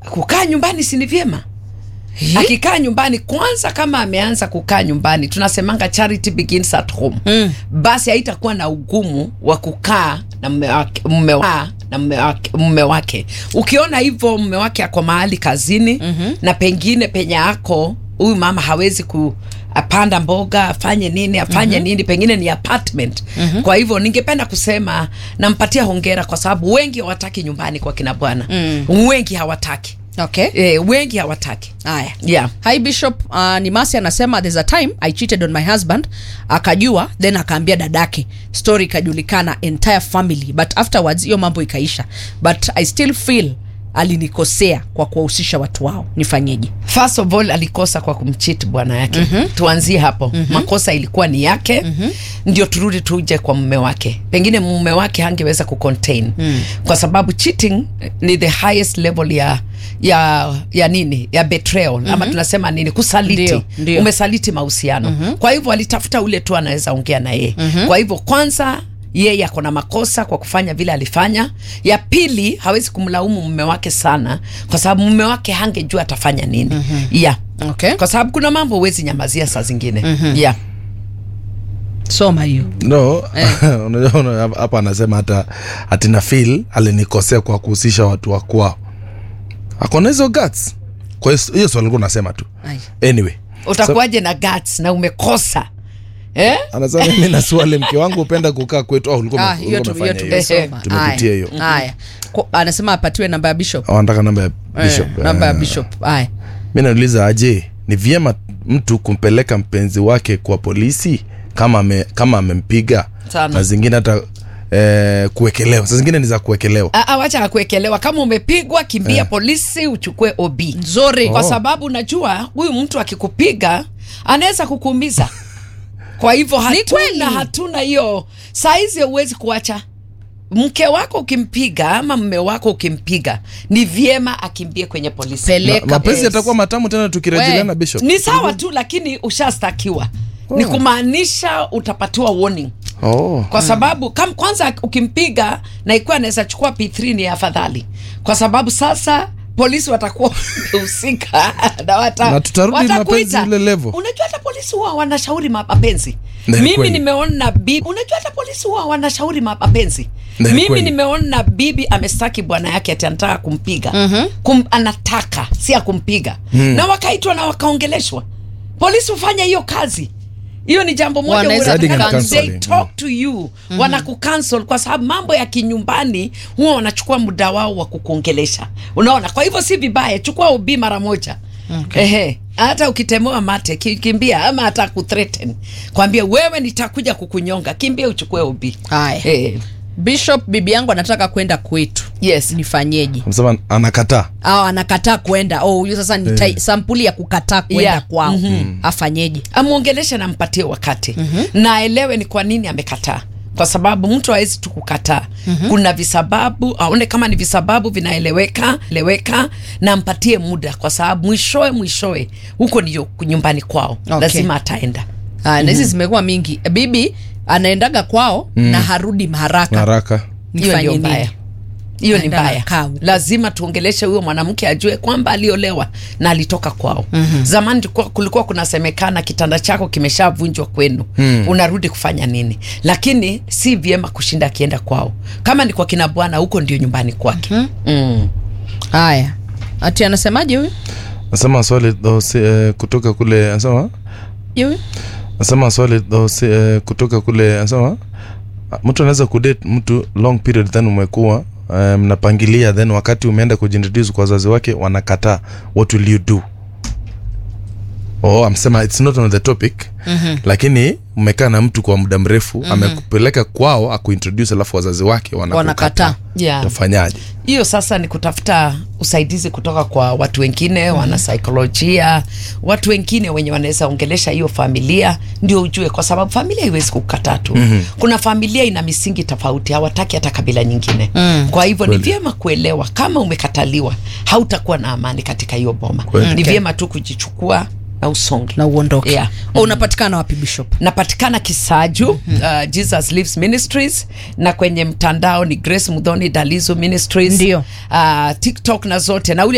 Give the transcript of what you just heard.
kukaa nyumbani si ni vyema akikaa nyumbani kwanza kama ameanza kukaa nyumbani tunasemanga charity begins at home mm. basi haitakuwa na ugumu wa kukaa na mume wake, mume wa, na mume wake, mume wake ukiona hivyo mume wake ako mahali kazini mm-hmm. na pengine penye ako huyu mama hawezi ku apanda mboga afanye nini afanye mm-hmm. nini pengine ni apartment mm-hmm. kwa hivyo ningependa kusema nampatia hongera kwa sababu wengi hawataki nyumbani kwa kina bwana mm. wengi hawataki okay e, wengi hawataki haya yeah. hi bishop uh, nimasi anasema there's a time i cheated on my husband akajua then akaambia dadake story ikajulikana entire family but afterwards hiyo mambo ikaisha but i still feel alinikosea kwa kuwahusisha watu wao nifanyeje first of all alikosa kwa kumchit bwana yake mm-hmm. tuanzie hapo mm-hmm. makosa ilikuwa ni yake mm-hmm. ndio turudi tuje kwa mume wake pengine mume wake hangeweza kucontain mm. kwa sababu cheating ni the highest level ya ya ya nini ya betrayal mm-hmm. ama tunasema nini kusaliti Ndio, ndio. umesaliti mahusiano mm-hmm. kwa hivyo alitafuta ule tu anaweza ongea na yeye mm-hmm. kwa hivyo kwanza yeye ako na makosa kwa kufanya vile alifanya ya pili hawezi kumlaumu mume wake sana kwa sababu mume wake hangejua atafanya nini mm-hmm. yeah okay kwa sababu kuna mambo huwezi nyamazia saa zingine mm-hmm. yeah soma hiyo no unajua una- hapa anasema hata atina fil alinikosea kwa kuhusisha watu wa kwao akona hizo guts kwa hiyo hiyo swali nilikuwa nasema tu Ai. anyway utakuwaje na guts na umekosa eh? anasema mimi na swali mke wangu hupenda kukaa kwetu au ulikuwa Ah, ume- hiyo ulikuwa tu- hiyo umefanya hiyo? tumesoma Tumepitia Haya. hiyo. haya Ko- anasema apatiwe namba ya bishop Au anataka namba ya bishop Eh, namba ya Eh, bishop haya mi nauliza aje ni vyema mtu kumpeleka mpenzi wake kwa polisi kama ame, kama amempiga Sana. na zingine hata eh, kuwekelewa saa zingine ni za kuwekelewa Ah, ah, wacha akuekelewa kama umepigwa kimbia polisi uchukue ob nzuri kwa Oh. sababu unajua huyu mtu akikupiga anaweza kukuumiza kwa hivyo kweli. hatuna hatuna hiyo saizi huwezi kuacha mke wako ukimpiga ama mme wako ukimpiga ni vyema akimbie kwenye polisi Peleka. Ma- mapenzi yes. yatakuwa matamu tena tukirejeleana We, bishop ni sawa tu lakini ushastakiwa ni kumaanisha utapatiwa warning oh. kwa sababu kam, kwanza ukimpiga na ikiwa anaweza chukua p3 ni afadhali kwa sababu sasa polisi watakuwa wamehusika na wata, Na tutarudi watakuita. mapenzi ile level. unajua hata polisi huwa wanashauri ma- mapenzi Na ni mimi kweli. nimeona bibi unajua hata polisi huwa wanashauri ma- mapenzi Na ni mimi kweli. nimeona bibi amestaki bwana yake ati anataka kumpiga mm-hmm. Kum, anataka si ya kumpiga mm. na wakaitwa na wakaongeleshwa polisi hufanya hiyo kazi hiyo ni jambo moja Wanaweza huwa Hadi ni wanataka- counseling. they talk to you mm-hmm. wanakucancel kwa sababu mambo ya kinyumbani huwa wanachukua muda wao wa kukuongelesha unaona kwa hivyo si vibaya chukua ubii mara moja okay. Ehe, hata ukitemewa mate ki- kimbia ama hata kuthreaten kwambia wewe nitakuja kukunyonga kimbia uchukue ubii Haya. eh, bishop bibi yangu anataka kwenda kwetu yes nifanyeje Msema anakataa au anakataa kwenda oh huyo sasa ni tai- sampuli ya kukataa kwenda Yeah. kwao afanyeje amwongeleshe na mpatie wakati mm-hmm. na aelewe ni kwa nini amekataa kwa sababu mtu hawezi tu kukataa mm-hmm. kuna visababu aone kama ni visababu vinaeleweka eleweka na mpatie muda kwa sababu mwishoe mwishoe huko ndio nyumbani kwao Okay. lazima ataenda Ah, na hizi zimekuwa mingi bibi anaendaga kwao na harudi haraka haraka hiyo Nifanye ndio nini? mbaya hiyo ni Aenda mbaya anakaa huko. lazima tuongeleshe huyo mwanamke ajue kwamba aliolewa na alitoka kwao mm-hmm. zamani tulikuwa- kulikuwa kunasemekana kitanda chako kimeshavunjwa kwenu mm. unarudi kufanya nini lakini si vyema kushinda akienda kwao kama ni kwa kina bwana huko ndio nyumbani kwake mm-hmm. mm. haya ati anasemaje huyu nasema swali though, si, eh, kutoka kule nasema huyu nasema swali though, si, eh, kutoka kule nasema ah, mtu anaweza kudate mtu long period then umekuwa eh, mnapangilia then wakati umeenda kujintroduce kwa wazazi wake wanakataa what will you do oh amsema it's not on the topic mm-hmm. lakini umekaa na mtu kwa muda mrefu mm-hmm. amekupeleka kwao akuintroduce alafu wazazi wake Wanakataa. wanakataa yeah. utafanyaje hiyo sasa ni kutafuta usaidizi kutoka kwa watu wengine mm-hmm. wanasaikolojia watu wengine wenye wanaweza ongelesha hiyo familia ndio ujue kwa sababu familia haiwezi kukataa tu mm-hmm. kuna familia ina misingi tofauti hawataki hata kabila nyingine mm. kwa hivyo ni vyema kuelewa kama umekataliwa hautakuwa na amani katika hiyo boma Kweli. ni Okay. vyema tu kujichukua na usonge na uondoke Yeah. oh, unapatikana wapi bishop napatikana kisaju uh, jesus lives ministries na kwenye mtandao ni grace mudhoni dalizo ministries Ndio. uh, tiktok na zote na ule